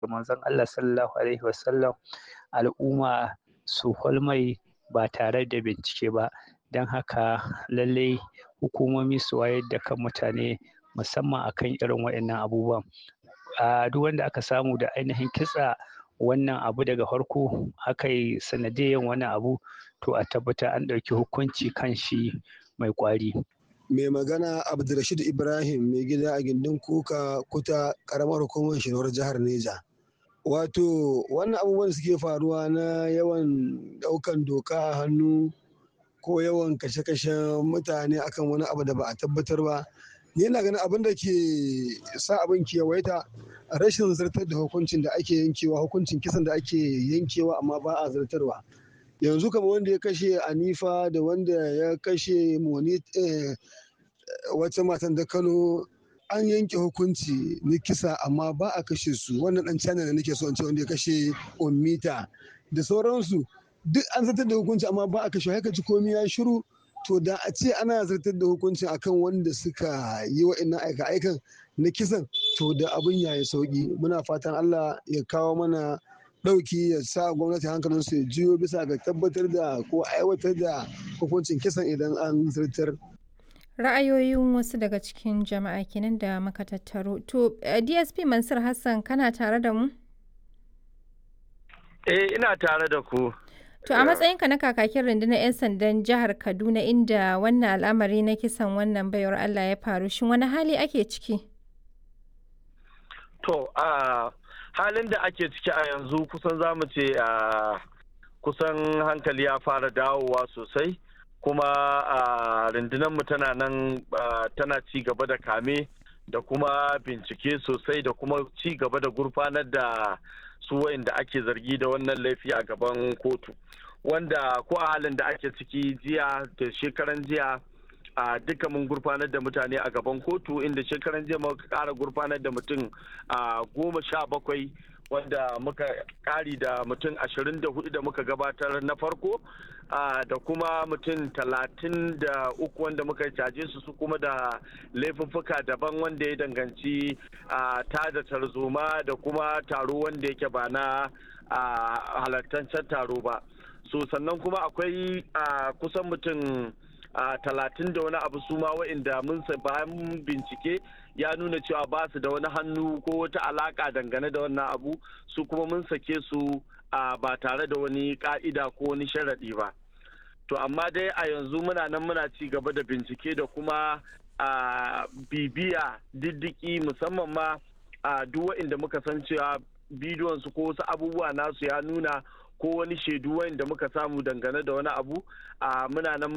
manzon Allah sallallahu alaihi wasallam al'umma su hulmai ba tare da bincike ba don haka lallai hukumomi su wayar da kan mutane musamman akan irin waɗannan abubuwan a duk wanda aka samu da ainihin kitsa wannan abu daga farko aka yi sanadiyan wannan abu to a tabbata an ɗauki hukunci kan shi mai ƙwari. mai magana abdulrashid ibrahim mai gida a gindin kuka kuta karamar hukumar shirar jihar neja wato wannan abubuwan suke faruwa na yawan daukan doka a hannu ko yawan kashe-kashen mutane akan wani abu da ba a tabbatar ba ni na ganin abin da ke sa abin ke yawaita rashin zartar da hukuncin da ake yankewa hukuncin kisan da ake yankewa amma ba a zartarwa yanzu kama wanda ya kashe anifa da wanda ya kashe moni wata matan da kano an yanke hukunci na kisa amma ba a kashe su wannan dan china da nake so in ce wanda ya kashe ummita da sauransu duk an zartar da hukunci amma ba a kashe haka ji komai ya shiru to da a ce ana zartar da hukuncin akan wanda suka yi wa'annan aika aikan na kisan to da abin ya yi sauki muna fatan allah ya kawo mana ɗauki ya sa gwamnati hankalin su ya jiyo bisa ga tabbatar da ko aiwatar da hukuncin kisan idan an zartar ra'ayoyin wasu daga cikin jama'a kenan da muka tattaro to dsp mansur hassan kana tare da mu eh ina tare da ku to a matsayinka na kakakin rundunar 'yan sandan jihar kaduna inda wannan al'amari na kisan wannan baiwar allah ya faru shin wani hali ake ciki to a halin da ake ciki a yanzu kusan za mu ce a kusan hankali ya fara dawowa sosai kuma a rundunarmu tana nan tana ci gaba da kame da kuma bincike sosai da kuma ci gaba da gurfanar da su da ake zargi da wannan laifi a gaban kotu wanda ko a halin da ake ciki jiya da shekaran jiya a duka mun gurfanar da mutane a gaban kotu inda shekaran jiya muka kara gurfanar da mutum a goma sha bakwai wanda muka kari da mutum ashirin da hudu da muka gabatar na farko da kuma mutum talatin da uku wanda muka caje su su kuma da laifuffuka daban wanda ya danganci tada tarzoma da kuma taro wanda yake ba na halartancen taro ba so sannan kuma akwai kusan mutum talatin da wani abu su ma wa'inda mun bayan bincike ya nuna cewa ba su da wani hannu ko wata alaka dangane da wannan abu su kuma mun sake su ba tare da wani ka'ida ko wani sharaɗi ba to amma dai a yanzu muna nan muna ci gaba da bincike da kuma bibiya diddiki musamman ma duk wa'inda muka san cewa bidiyon su ko wasu abubuwa nasu ya nuna ko wani shaidu wa'inda muka samu dangane da wani abu muna nan